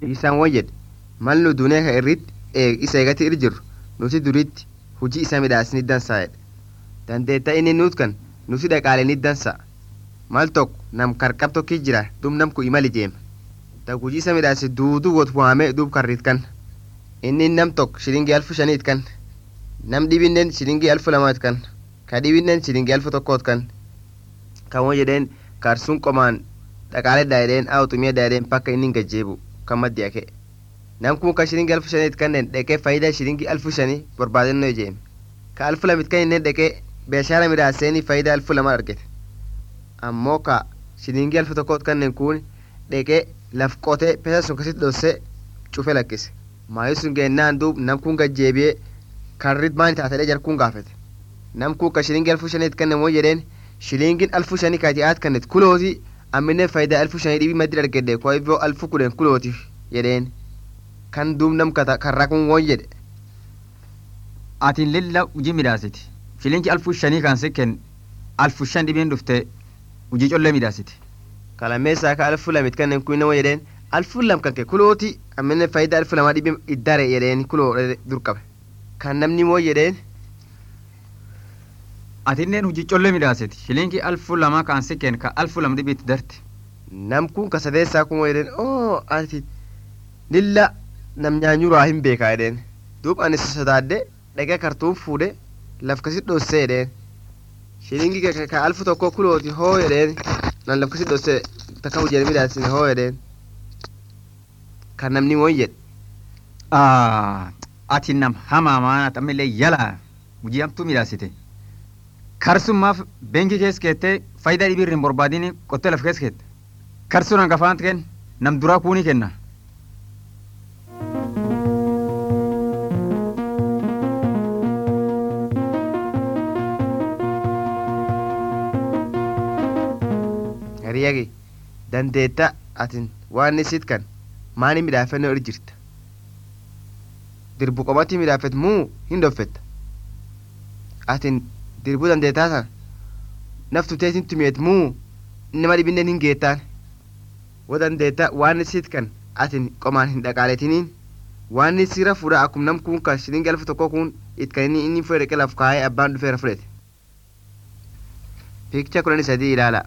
isaan won jedhe mal nu duunee ka irritti isa eegatti irra jirru nuti duritti hujii isa midhaasni dansaa jedhe dandeetta inni nuut kan nuti dhaqaaleni dansa mal tokko nam karqab tokki jira duub nam ku imali jeema ta hujii isa midhaase duuduu wot waamee duub karriit kan inni nam tokko shilingii alfu shaniit kan nam dhibinnen shilingii alfu lamaat kan ka dhibinnen shilingii alfu tokkoot kan kan won jedheen karsuun qomaan dhaqaaledha jedheen awxumiyadha jedheen pakka inni gajjeebu kan maddi ake nam kun ka shilingii alfu shaniit kannen dhaqee faayidaa shilingii alfu shanii barbaadannoo ijeeme ka alfu lamit kan inni dhaqee beeshaara midhaaseeni faayidaa alfu lama argate ammoo ka shilingii alfu tokkoot kannen kun dhaqee laf qotee pesa sun kasit dhossee cufe lakkise maayi sun geennaan duub nam kun gajjeebiyee karrit maani taatadhee jarkuun gaafate nam kun ka shilingii alfu shaniit kannen moo jedheen shilingiin alfu shanii kaati'aat kannet kulooti ammine faayidaa alfu shanii dhibii maddi argedde kwa hivyo alfu kudhen kulooti jedheen kan duub nam karraa kun woon jedhe atin lilla hujii midhaasiti shilingi alfu shanii kan sikken alfu shan dhibiin dhufte hujii collee midhaasiti kalameessaa ka alfu lamit kannen kun nama jedheen alfu lam kanke kulooti ammine faayidaa alfu lamaa dhibii iddare jedheen kuloo dur qabe kan namni moo jedheen atinneen hujii collee midhaasiti shilingi alfu lama kan sikken ka alfu lam dhibiitti darti nam kun ka sadeessaa kun moo jedheen oo ati lilla nam nyaanyuraa hin beekaa jedheen duub ani sodaadde dhaqee kartuun fuudhe laf kasit dhossee jedheen shilingi ka alfu tokko kulooti hoo jedheen nan laf kasit dhossee takka hujii midhaasine hoo jedheen kan namni woon jedhe ati nam hamaa maanaat ammallee yala hujii hamtuu midhaasite karsummaaf beenkii kees keettee faayidaa dhibii irra hin barbaadini qottee laf kees keette karsuun hangafaan kenn nam duraa kuunii kenna hariyagi dandeetta atin waan isit kan maani midhaafannoo irra jirta dirbu qomatti midhaafet muu hin dhoffetta atin dirbuu dandeettaa sana naftu teetin tumeet muu nama dhibinnen hin geettaan wo dandeetta waan isit kan atin qomaan hin dhaqaaletiniin waan sira fuudha akkum nam kun kan shilingi alfu tokko kun it kan inni inni fudhate laf kaayee abbaan dhufeera fudhate piikcha kudhanii sadii ilaala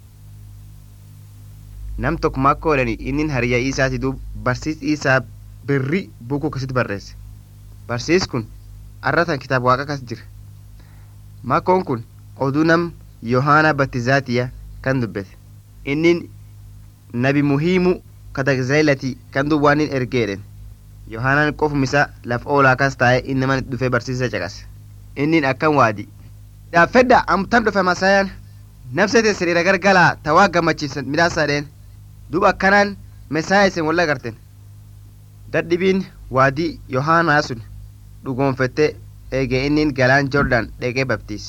nam tokko makka oolani innin hariyaa isaati duub barsiis isaa birri bukuu akkasitti barreesse barsiis kun arratan kitaaba waaqa kas jira makkoon kun oduu nam yohaana battizaatiya kan dubbete innin nabi muhiimu katagzaylati kan duub waan in ergeedhen yohaanaan qofum isa laf oolaa kas taa'e innaman dhufee barsiisa caqase innin akkan waadi dhaaffedha amtan dhufe masayaan nafsete siriira gargalaa tawaa gammachiisan midhaasaadheen duub akkanaan mesaaya isin walla garten dadhibiin waadii yohaanaa sun dhugoonfette eege innin galaan jordan dheqee baptiise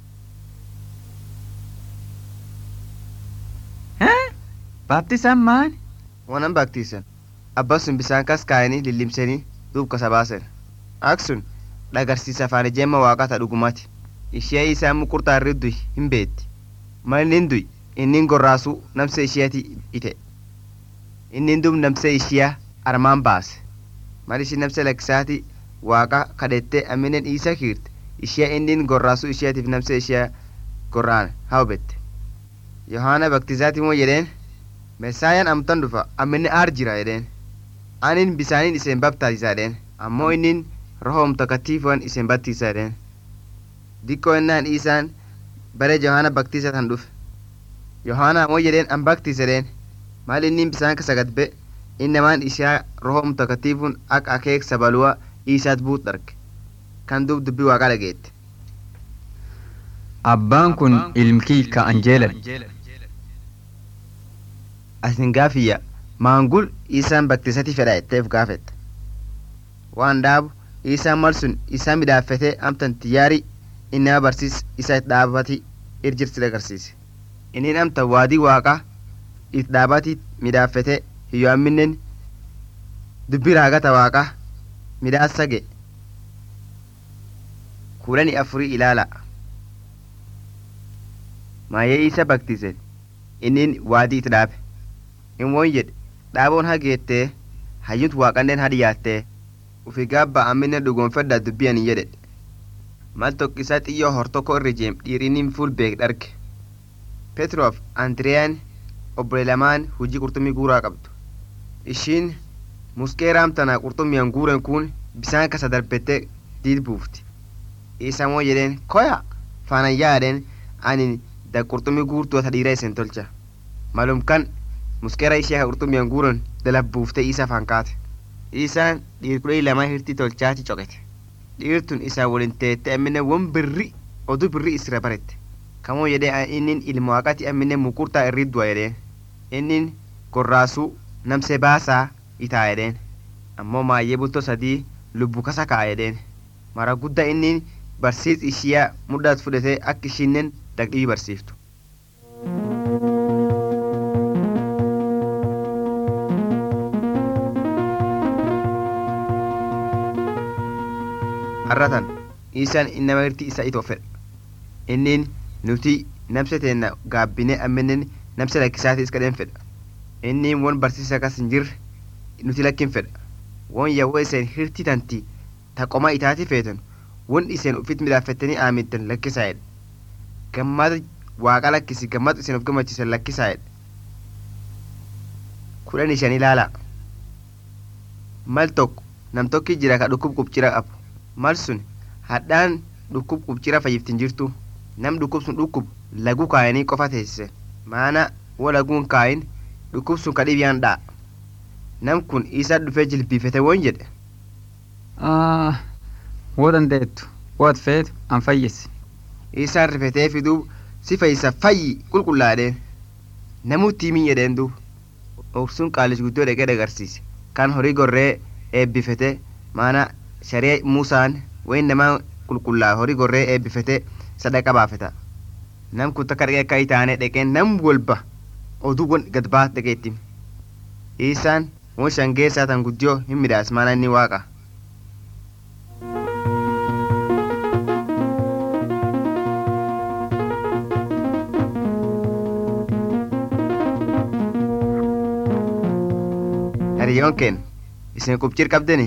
baaptisaan maani wanan baptiisan abba sun bisaan kas kaayanii lillimsanii duub kasa baasen ak sun dhagarsiisa afaan ijeemma waaqata dhugumaati ishee isaan muqurtaa irri duy hin beetti malinin duy innin gorraasuu namse isheeti ite innin duub namse ishiya armaan baase mal ishi namse lakkisaati waaqa kadhette aminen isa kiirte ishiya innin gorraasuu isheetiif namse ishiya gorraan hawbette yohaana baktizaati moo jedheen mesaayaan amtan dhufa amminne aar jira jedheen anin bisaaniin iseen baptaasisaa jedheen ammoo innin roho mtakatiifuan iseen battiisa jedheen dikkoo ennaan isaan bare yohaana baktiisa tan dhufe yohaana moo jedheen an baktiisa jedheen maal innin bisaan kasa gadbe innamaan ishaa roho mtakatiifun ak akeek sabaluwa isaat buut dharge kan duub dubbii waaqaa dhageette abbaan kun ilmkii ka anjeelan asin gaafiyya maangul isaan baktisati fedha jetteef gaafette waan dhaabu isaan mal sun isaa midhaaffete amtan tiyyaari innama barsiis isa it dhaabati irjirsi agarsiise inin amtan waadii waaqa it dhaabati midhaaffete hiyyo amminen dubbi raagata waaqa midhaassa ge kudhani afurii ilaala maayee isa baktise innin waadii it dhaabe in won jedhe dhaaboon hageettee hayyuut waaqanneen hadi yaattee ufi gaabba ammine dhugoonfedha dubbiyan jedhe mal tokkisaa xiyyoo hortokko irra jeem dhiirinin fuul beek dharge petroof andriyaan obbolee lamaan hujii qurxummii guuraa qabdu ishiin muskee raamtanaa qurxummiyan guuren kun bisaan kasa darbette diid buufti isa moo jedheen koya faanan yaadheen ani da qurxummii guurtuu ta dhiira isen tolcha malum kan muskeera ishee ka qurxummiyan guuren dalab buufte isa faan kaate isaan dhiir kudha lamaa hirtii tolchaati coqete dhiirtun isaa waliin teette ammine won birri oduu birri isira barette kamoo jedhee innin ilma waaqati ammine mukurtaa irri du'a jedheen innin gorraasuu namse baasaa itaa jedheen ammoo maayyee bultoo sadii lubbu kasa ka'a jedheen mara guddaa innin barsiis ishiyaa mudhaat fudhatee akka ishinnen dagdhii barsiiftu har'atan isaan innama hirti isa itoo fedha innin nuti namse teenna gaabbine amminen namse lakkisaati iska dhen fedha innin won barsiisa kas hin jirre nuti lakkin fedha won yawwo iseen hirti tanti ta qoma itaati feetan won iseen ufit midhaaffettanii aamintan lakkisaa'edha gammada waaqa lakkisi gammadu iseen of gammachiisan lakkisaa'edha kudhan shan ilaala mal tokko nam tokki jira ka dhukkub qubcira qabu mal sun hadhaan dhukkub qubcira fayyiftin jirtu nam dhukkub sun dhukkub laguu kaayanii qofa teessise maana wo laguun kaayin dhukkub sun ka dhibiyaan dha'a nam kun isa dhufee jilbiifete won jedhe woo dandeettu woot feetu an fayyisi isaan rifetee fiduub si fayyisa fayyi qulqullaadheen namutti himin jedheen duub obsuun qaalis guddoo dhaqee dhagarsiise kan horii gorree eebbifete maana sharee muusaan wayin namaa qulqullaa horii gorree eebbifete sadaqa baafeta nam kun takka dhaqee akka itaane dhaqee nam walba oduu won gad baat dhaqeetti isaan won shangeessaa tan guddiyoo hin midhaas maana inni waaqa hariyoon keen isin qubcir qabdeni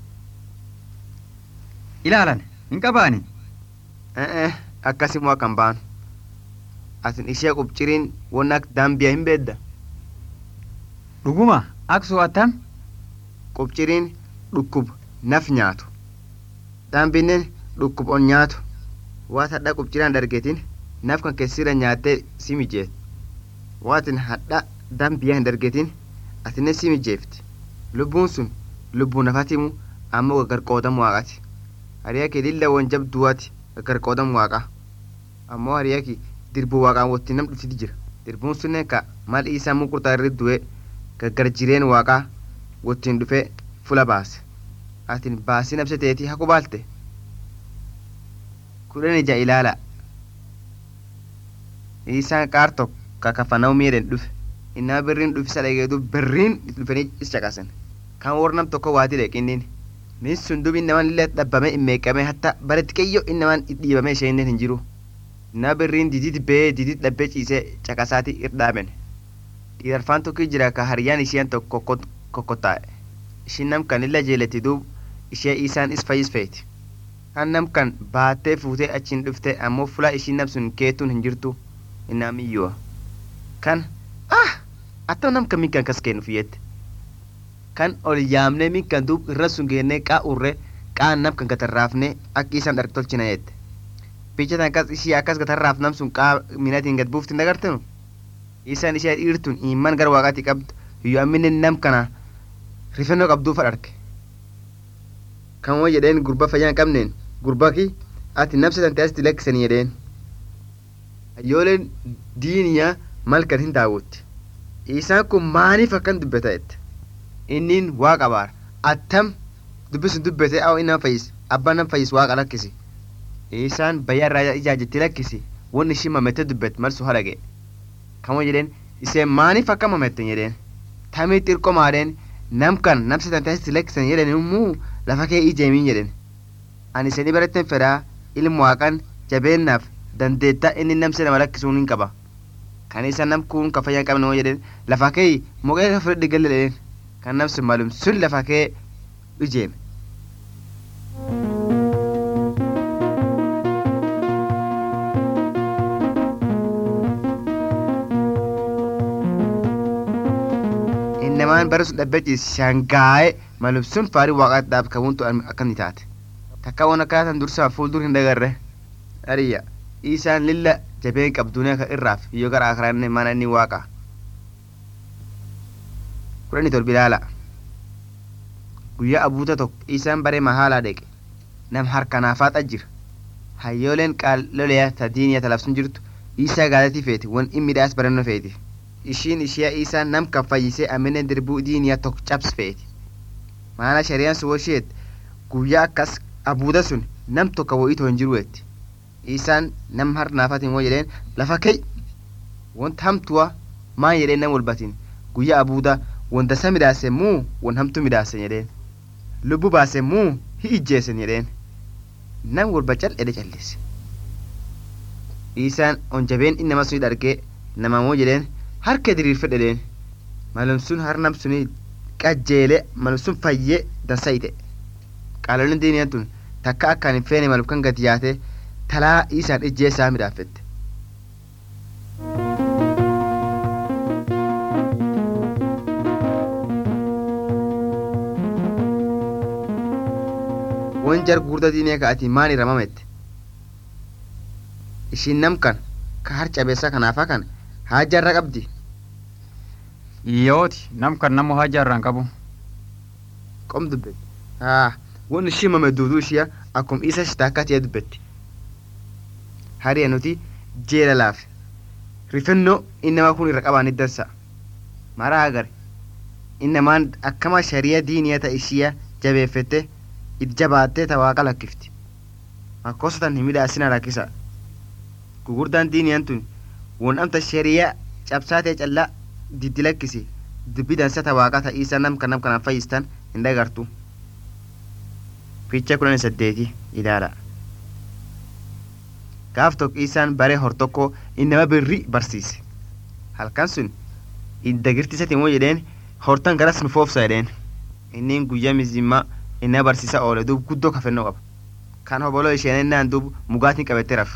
ilaalan hin qabaani ee akkasimoo akkan baanu atin ishee qubciriin won ak daambiya hin beedda dhuguma aksu attam qubciriin dhukkub naf nyaatu daambinnen dhukkub on nyaatu waat hadha qubciraan dargetin naf kan keessira nyaattee si mijeet waatin hadha daambiyaa hin dargetin atine si mijeefti lubbuun sun lubbuu nafatimu ammoo gaggar qoodamu waaqati hariyaki lilla won jabduwati gaggar qoodamu waaqa ammoo hariyaki dirbuu waaqaan wotti nam dhuftiti jira dirbuun sunnen ka mal isaa muqurtaa irri du'e gaggar jireen waaqaa wottiin dhufe fula baase atin baasii nabse teetii haku baalte kudhan ija ilaala isaan qaar tokko ka kafanau miidhen dhufe innaa birriin dhufisa dhageedu birriin dhufanii is caqasan kan war nam tokko waati dheqinnin min sun dub innaman illee dhabbame immeeqame hatta bare xiqqeeyyo innaman dhiibame isheenen hin jiru innaa birriin didit bee didit dhabbee ciisee caqasaati irdhaaben dhiirarfaan tokko jira ka hariyyaan isheen tokko kokkotaa'e ishin nam kan illa jeeletti duub ishee isaan is fayyis feeti kan nam kan baattee fuutee achiin dhufte ammoo fulaa ishiin nam sun keetuun hin jirtu innaa miyyu'a kan ah attam nam kan minkan kas kennu fiyyette kan ol yaamnee minkan duub irra sun geennee qaa urre qaa nam kan gatarraafne akka isaan dharg tolchina jette bicha tan kas ishii akkas gatarraaf nam sun qaa minatiin gad buufti nagartenu isaan ishee dhiirtun iman gara waaqaati qabdu yoo ammine nam kana rifennoo qabduu fadharge kan woo jedheen gurba fayyaa hin qabneen gurbaki ati nabsa tante asitti lakkisanii jedheen ayyooleen diiniyaa malkan hin daawwotti isaan kun maaniif akkan dubbeta jette innin waaqa baar attam dubbisun dubbete aw innan fayyis abbaan nan fayyis waaqa lakkisi isaan bayyaa irraa ijaajetti lakkisi won ishin mamette dubbet malsu halage kamo jedheen iseen maaniif akka mametten jedheen tamii xirqo maadheen nam kan namsi tante asitti lakkisan jedhen immuu lafa kee ijeemiin jedhen ani isinii baratten fedhaa ilmu waaqan jabeennaaf dandeetta inni namsi nama lakkisuun hin qaba kan isa nam kun ka fayyaa hin qabne moo jedhen lafa kee moqee ka fudhadhi galle jedheen kan namsun malum sun lafa kee ijeeme innamaan bara sun dhabbechiis shangaa'e malum sun faarii waaqaatti dhaabkamuuntu akkam ni taate takka waan akkaatan dursaa fuuldur hin dagarre ariya isaan lilla jabeen qabduunee ka irraaf yoo gara akaraanne mana inni waaqa kudhani torbi ilaala guyyaa abuuta tokko isaan baree mahaalaa dheqe nam harkanaafaat ajjira hayyooleen qaaloleya ta diiniya talabsun jirtu isaa gaadatii feeti wan immiidhaas barannoo feeti ishiin ishiyaa isaa nam kan fayyisee aminen dirbuu diiniya tokko cabs feeti maana shari'aan sun washeet guyyaa akkas abuuda sun nam tokko wo'iitoo hin jiruetti isaan nam har naafatiin woo jedheen lafa kee wanta hamtuwa maan jedheen nam walbatiin guyyaa abuuda wanta sa midhaase muu wan hamtu midhaase jedheen lubbu baase muu hi ijjeesen jedheen nam walba cal'edhe callise isaan on jabeen innama suni dhargee namamoo jedheen harka diriirfedhe jedheen malum sun har nam suni qajjeele malum sun fayyee dansayite qaalolin diiniyan tun takka akkaan hin feene malum kan gati yaate talaa isaan ijjee isaa midhaafette wan jar gurda diinee ka'atii maan iramamette ishiin nam kan ka har cabeessa kanaafa kan haajarra qabdi yooti nam kan namu haajaarraan qabu qom dubbette haa won ishii mame duuduu ishiya akkum isa shitaakkaatiya dubbetti hariya nuti jeela laafe rifennoo innamaa kun irra qabaan iddansa maraa agare innamaan akkama shari'a diiniya ta ishiya jabeeffette it jabaattee ta waaqa lakkifti makkosatan hin midhaasina rakkisa gugurdaan diiniyan tun won amta shari'a cabsaatee callaa diddi lakkisi dubbi dansa ta waaqa ta isa nam kan nam kanaan fayyistan hin dhagartu ficha kudhan saddeeti ilaala gaaf tokko isaan baree hor tokko innama birri barsiise halkan sun iddagirti isatiin moo jedheen hortan garas nu foofsa jedheen innin guyyaa mizimmaa inna barsiisa oole duub guddoo kafennoo qaba kan hoboloo isheen innaan duub mugaatiin qabattee raf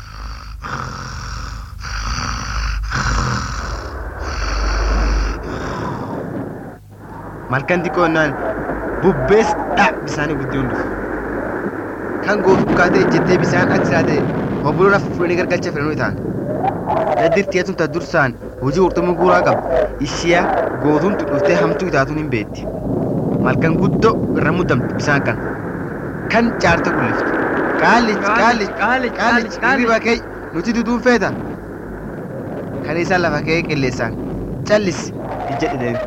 malkan xiqqoo innaan bubbees dha bisaanii guddoon dhufu kan gootuu kaatee ejjettee bisaan aksaa ta'e hobboloon fuudhanii gargalcha fedhanuu ta'an daddirtiyatun ta dursaan hojii qurxummii guuraa qabu ishiya gootuun dhuftee hamtuu itaatuun hin beetti malkan guddoo irra muddamtu bisaan kan kan caarte kulliftu qaallich qaallich qaallich, qaallich qaallich. hirriba kee nuti duduun feeta kan isaan lafa kee qilleessaan callis ijjedhe deemi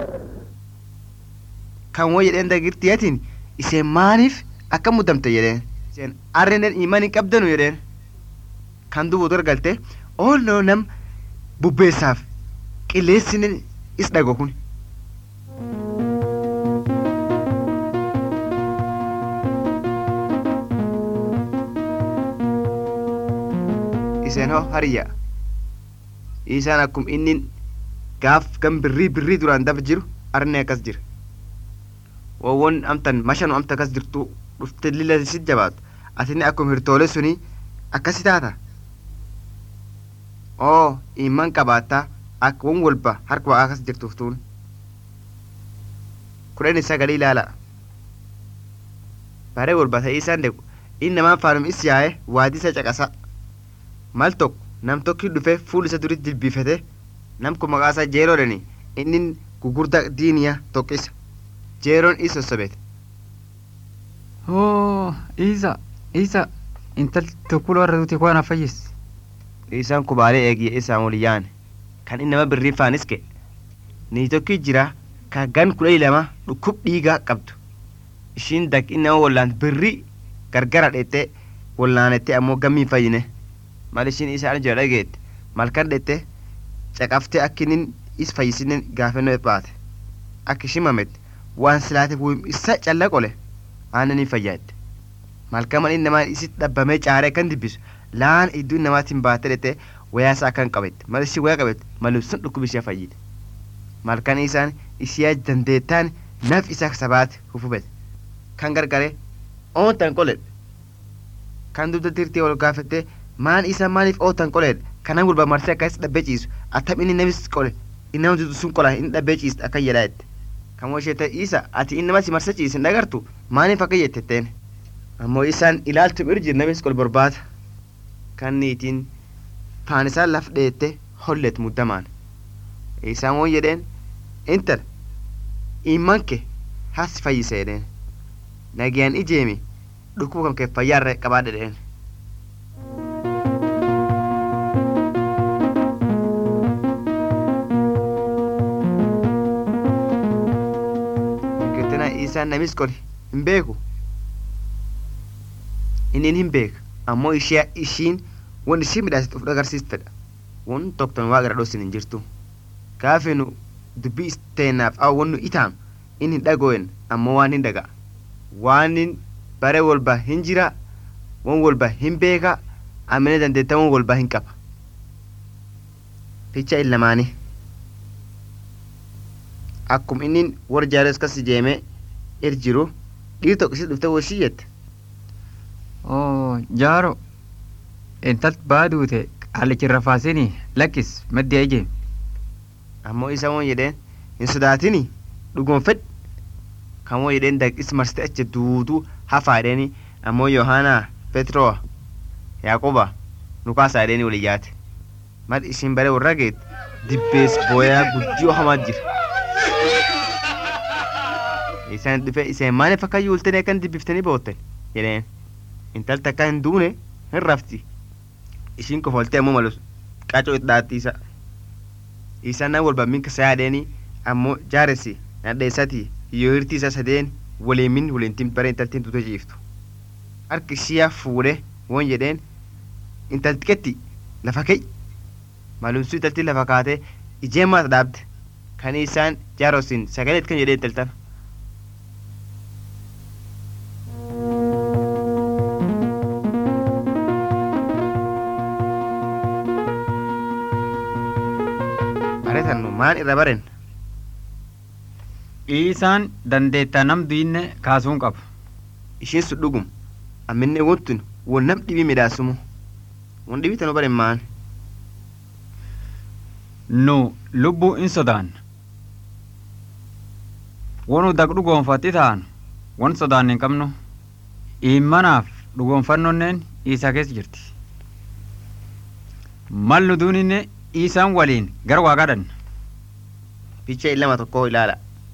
kan woo jedheen dagirtiyatiin iseen maaniif akka muddamte jedheen iseen arrenen iman hin qabdanu jedheen kan dubuutu argalte oolnoo nam bubbeessaaf qilleessinen is dhago kun iseen hoo hariyya isaan akkum innin gaaf gan birrii birrii duraan daf jiru arne akkas jira wowwon amtan mashanu amta akkas jirtu dhufte lila sit jabaatu atini akkum hirtoole suni akkasi taata oo iman qabaata akka won walba harka waa akkas jirtuftuun kudhan sagalii ilaala bare walba ta'ii isaan deequ inni namaan faanum is yaa'e waadii isa caqasa mal tokko nam tokki dhufe fuul isa duritti jilbiifate nam kun maqaa isaa jeeroodhani inni gugurda diiniya tokkisa jeeroon is sossobete oo isa isa intal tokkuloo irra duuti koo na fayyis isaan kubaalee eegiyye isaan wal yaane kan inni nama birrii faanis ka'e ni tokki jira ka gan kudha lama dhukkub dhiigaa qabdu ishiin dak inni nama wallaan birrii gargara dheettee wallaanette ammoo gammii fayyine mal ishiin isaan jira dhageette malkan dheette caqaftee akka inni is fayyisinen gaafannoo baate akka ishiin mamette waan silaate bu'im isa calla qole aannan hin fayyadde malkaman inni namaan isitti dhabbamee caaree kan dibbisu laan iddoo namaatiin baatee dhete wayaa isaa kan qabette mal ishii wayaa qabette malum sun dhukkub ishee fayyide malkan isaan ishiyaa dandeettaan naf isa sabaati hufubet kan gargare oontan qoledhe kan dugda tirtii ol gaafette maan isa maaliif ootan qoledhe kanan gulba marsee akkas dhabbee ciisu attam inni namis qole innama dudu sun qola inni dhabbee ciist akka jedhaa jette kan woshete isa ati innama si marsa ciisin dhagartu maaliif akka jettetteen ammoo isaan ilaaltu irjir namis qol borbaata kan niitiin faan isaan laf dheette hollet muddamaan isaan won jedheen intal imanke has fayyise jedheen nagayaan ijeemi dhukkuba kam kee fayyaarra qabaadhe jedheen kirtina isaan namis qoli hin beeku inni hin beeka ammoo ishee ishiin won ishii midhaasit uf agarsiist fedha won tokkton waa gara dhosin hin jirtu gaafe nu dubbii isteennaaf aw won nu itaam in hin dhagoen ammoo waan hin dhaga waanin bare wolba hin jira won wolba hin beeka amine dandeetta won wolba hin qaba ficha illamaani akkum innin war jaares kas jeeme ir jiru dhiir tokko isi dhufte woshii jette oo jaaro intalt baaduute qaalichirra faasini lakkis maddi ije ammoo isa won jedheen hin sodaatini dhugoon fedh kan won jedheen daqis marsite achi duutuu hafaa jedheeni ammoo yohaanaa petroo yaaquba nukaasaa jedheeni wali yaate mad ishiin bare warra geet dibbees booyaa guddiyoo hamaa jira isaan dhufe iseen maaliif akka yuultanii akkan dibbiftanii boottan jedheen intalti akka hin duune hin rafti ishiin kofoltee ammoo malus qacoo itti dhaatti isa isaan nan walba minka saa yaadheeni ammoo jaaresi nadheessati yoo hirtii isa sadeen waliimin waliintiin bare intaltiin tuute ciiftu harki ishiyaa fuudhe won jedheen intalti ketti lafa kee malumsuu intaltiin lafa kaatee ijeemmaa dhaabde kan isaan jaarosin sagaleet kan jedhee intaltan baretan nu maan irra baren isaan dandeettaa nam duyinne kaasuun qaba ishiin sun dhugum amminne wontun won nam dhibii midhaasumu won dhibii tanu baren maan nu lubbuu in sodaan wonu dak dhugoonfatti ta'an won sodaan hin qabnu immanaaf dhugoonfannonneen isaa keessa jirti mal nu duuninne isaan waliin gara waaqadhan ficha illama tokko ilaala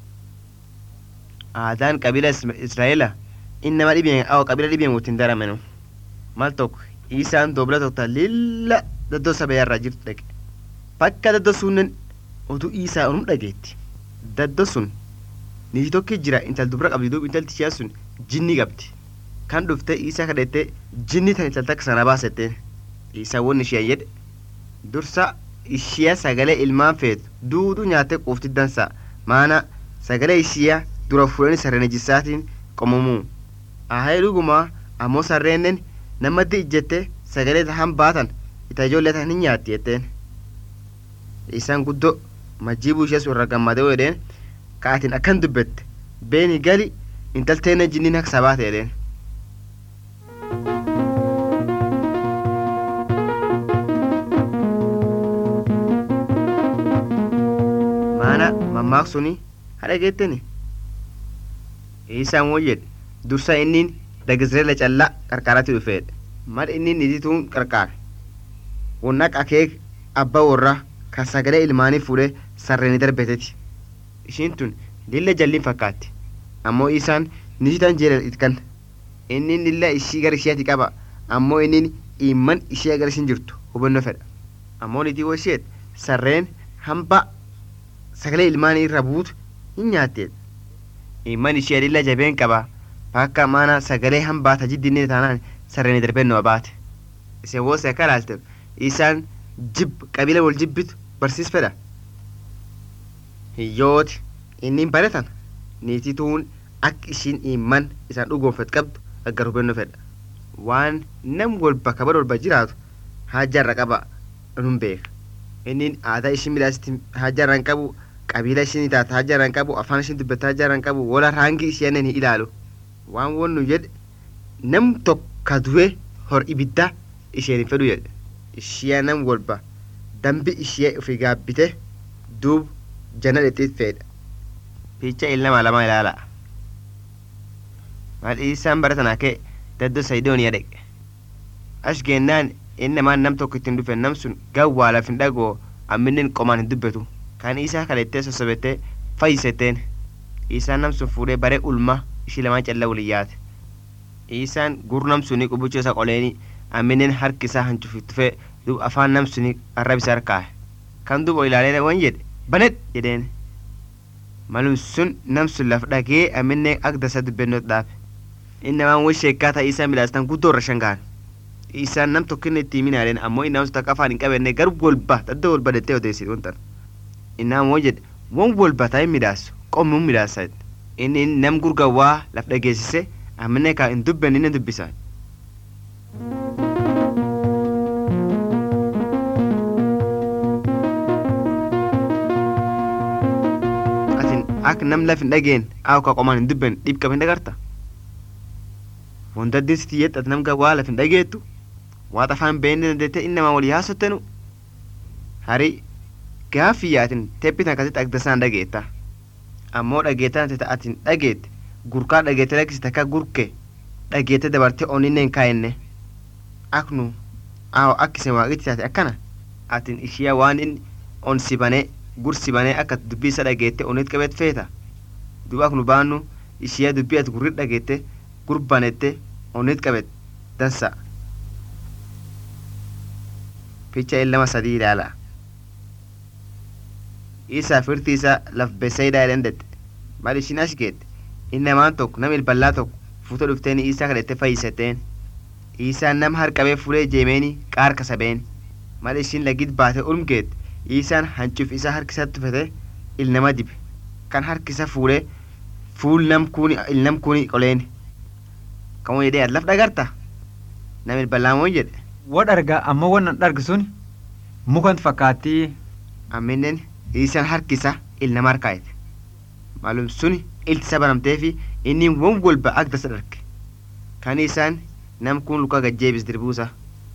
aadaan qabila israa'eela innama dhibeen awo qabila dhibeen wottin daramenu mal tokko isaan dobla tokko lilla daddoo sabayarraa jirtu dhaqe bakka daddoo sunnen otuu isaa onum dhageetti daddoo sun niiti tokki jira intal dubra qabdi duub intalti ishee sun jinni qabdi kan dhufte isaa kadhette jinni tan intal takka sana baasetteen isaa won ishee jedhe dursa ishiya sagalee ilmaan feetu duudu nyaattee quufti dansa maana sagalee ishiya dura fuudhanii sarreen ejjisaatiin qomamuu ahee dhuguma ammoo sarreenen namatti ijjette sagalee tahan baatan ita ijoollee tahan hin nyaatti jetteen isaan guddoo majjiibuu ishee sun irra gammadee jedheen ka'atiin akkan dubbette beeni gali intalteenne jinniin akka sabaate jedheen maana mammaaq suni hadha geetteni isaan won jedhe dursa innin dagizreela callaa qarqaaratti dhufeedhe mad innin nitituun qarqaare wonnaq akeek abba warra kan sagalee ilmaanii fuudhee sarreeni darbeteti ishiin tun lilla jalliin fakkaatti ammoo isaan nititan jeelal itkan innin lilla ishii gara ishiyaati qaba ammoo innin imman ishee agar ishin jirtu hubannoo fedha ammoo nitii washeet sarreen hamba sagalee ilmaanii irra buutu hin nyaatteedha imman ishee lilla jabeen qaba bakka mana sagalee hambaata jiddinni taanaan sarreeni darbennoo baate ise woose akka laalte isaan jib qabila wal jibbitu barsiis fedha hiyyooti innin baratan niitituun akka ishiin imman isaan dhugoonfet qabdu aggar hubannoo fedha waan nam walba kabar walba jiraatu haajaarra qaba nun beeka innin aadaa ishiin midhaasitti haajaarra hin qabu qabiila ishiin taataa jaran qabu afaan ishiin dubbataa jaran qabu wala raangii isheenan hin ilaalu waan wannu jedhe nam tokka du'e hor ibidda isheen hin fedhu jedhe ishiyaa nam walba dambi ishee ofi gaabbite duub jana dhexxiit fedha picha ilma lama ilaala maal isaan baratanaa kee daddo saydooniya dhaqe ash geennaan inni namaan nam tokko ittiin dhufe nam sun gawwaa laf hin dhagoo amminen qomaan hin dubbatu kan isaa kalettee sossobettee fayyisetteen isaan nam sun fuudhee bare ulma ishii lamaan calla waliin yaate isaan gur nam suni qubicha isa qoleeni amminen harki isaa hancufittufee duub afaan nam suni arrab isa harkaahe kan duuba ilaalee wan jedhe banet jedheen malum sun nam sun laf dhagee amminen ak dasa dubbennot dhaabe inni namaan wal sheekkaa ta'ii isaa midhaastan guddoo irra shangaan isaan nam tokkinne itti himinaadhen ammoo innaan sun takka afaan hin qabenne gar wolba dadda wolba dettee odeessit wantan innaan moo jedhe won wolba ta'e midhaasu qommuun midhaasa inni nam gurgawwaa laf dhageessise ammine kaa hin dubben inni dubbisa atin ak nam laf hin dhageen aaw ka qomaan hin dubben dhib qab hin dhagarta wondaddi siti yexxat nam gawwaa laf hin dhageettu waat afaan beenne dandeette inni namaa walii haasottenu hari gaaffii yaatin teppitan akkasitti agdasaan dhageetta ammoo dhageettan ati atin dhageette gurkaa dhageette lakkisi takka gurke dhageette dabarte oninne hin kaayenne aknu aawo akkisen waaqitti taate akkana atin ishiya waan inni on sibane gur sibane akka dubbii isa dhageette onit qabet feeta duba aknu baannu ishiya dubbii ati gurrit dhageette gurbanette onit qabet dansa picha illama sadii ilaala isaa firti isa laf beseydaa jedhen dette mal ishin ash geette innamaan tokko nam ilballaa tokko fuuta dhufteen isaa kadhette fayyisetteen isaan nam harqabee fuulee jeemeeni qaar kasabeen mal ishin lagit baate ulmgeette isaan hancuuf isaa harkisatti tufete ilnama dibe kan harkisa fuulee fuul nam kuuni ilnam kuuni qoleen kamoo jedhee laf dhagarta nam ilballaan moo jedhe Wad argaa ammoo wannan dhargi sun mukan fakkaattii amminen isaan harkisa ilnama harkaayete maalum suni iltisa banamtee fi inni won wolba ak dasa dharge kan isaan nam kun luka gajjeebis dirbuusa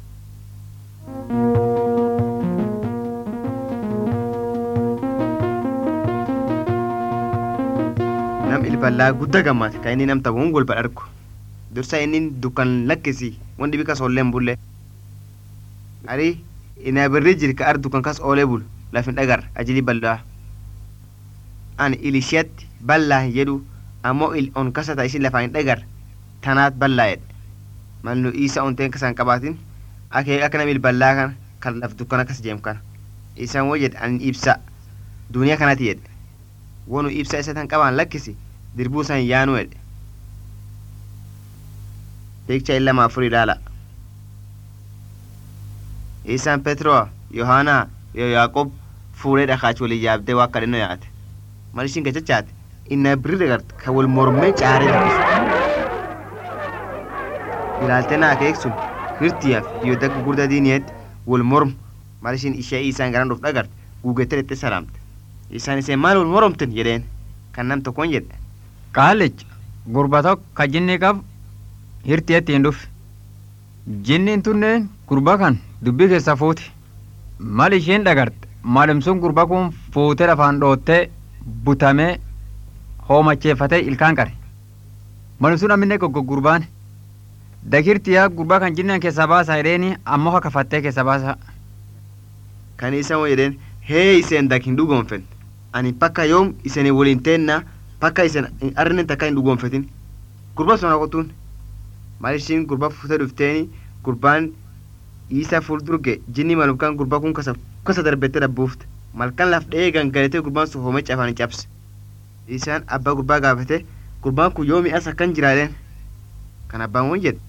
nam ilballaa gudda gammaate kan inni namta won wolba dhargu dursa inni dukkan lakkisi won dhibi kas olleen bulle ari ina birri jir ka ar dukkan kas oolee bulu lafin dhagar ajili bal'aa an ilishiyatti bal'aa hin jedhu ammoo il on kasata isin lafaan hin dhagar tanaat bal'aa jedhe malnu isa onteen kasan qabaatin akee akka namil bal'aa kan kan laf dukkan akkas jeem kana isaan woo jedhe an ibsa duniyaa kanati jedhe wonu ibsa isa tan qabaan lakkisi dirbuu san yaanu jedhe piikcha illama afur ilaala isaan petroo yohaanaa yo yaaqob fuudhee dhakaachi walii yaabdee waa kadhannoo yaate mal ishiin gachachaate inna birri dhagarte kan wal mormee caaree dubbisu ilaaltee naa akeeksun hirtiyaaf yoo dagga gurda diiniyeetti wal mormu mal ishiin ishee isaan garan dhuuf dhagarte guugettee dhexxee salaamte isaan iseen maal wal moromten jedheen kan nam tokkoon jedhe qaalech gurba tokko ka jinni qabu hirtiyetti hin dhufe jinniin tunneen gurba kan dubbii keessa fuute mal isheen dhagarte maalumsuun gurba kun fuutee lafaan dhoottee butamee hoomacheeffatee ilkaan qare maalumsuun amminne goggo gurbaan dakirtiyaa gurbaa kan jinnaan keessaa baasa jedheeni ammoo akka fattee keessa baasa kan isaan jedheen hee iseen dak hin dhugoonfen ani pakka yoom isanii waliin teenna pakka isen arrinen takka hin dhugoonfetin gurba sun haqotuun maal ishiin gurba fuutee dhufteeni gurbaan isa fuuldurge jinni malumkaan gurbaa kun kasa kasa darbettee dhabbuufte malkan laf dhee gangalatee gurbaan sun hoomee cafaan cabse isaan abbaa gurbaa gaafate gurbaan kun yoo mi'as akkan jiraadeen kan abbaan won jedhe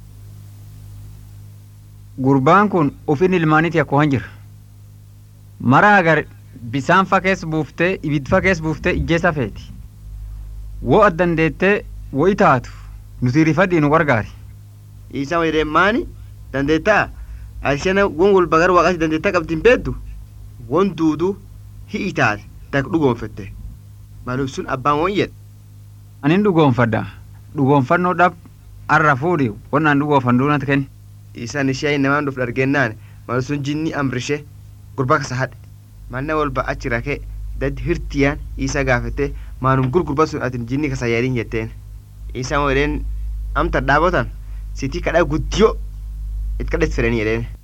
gurbaan kun ufin ilmaaniiti akkoo han jira mara agar bisaan fakees buuftee ibid fakees buuftee ijjeessa feeti woo addandeettee wo itaatu nuti rifadhii nu gargaari isaan jedheen maani dandeettaa ashana won wal bagar waaqasi dandeettaa qabdi hin beeddu won duudu hi'i taate tak dhugoonfatte maalum sun abbaan woon jedhe anin dhugoonfadha dhugoonfannoo dhab arra fuudhi wannaan dhugoonfan duunat kenni isaan ishee namaan dhuf dhargennaan maalum sun jinni amrishe gurba kasa hadhe manna walba achi rakee dad hirtiyaan isa gaafete maanum gurgurba sun atin jinni kasa yaadin jetteen isaan wedheen amta dhaabotan sitii kadhaa guddiyo it kadhet fedhanii jedheen